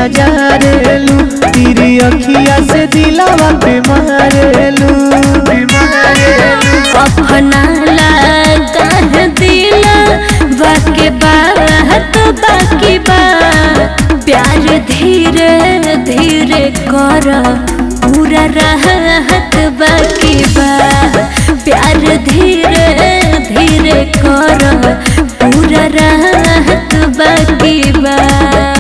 जारेलू तेरी अखिया से दिलावा पे मारेलू अपना लगा है दिल बाकी बात बाकी बा प्यार धीरे धीरे कर पूरा रहत बाकी बा प्यार धीरे धीरे कर पूरा रहत बाकी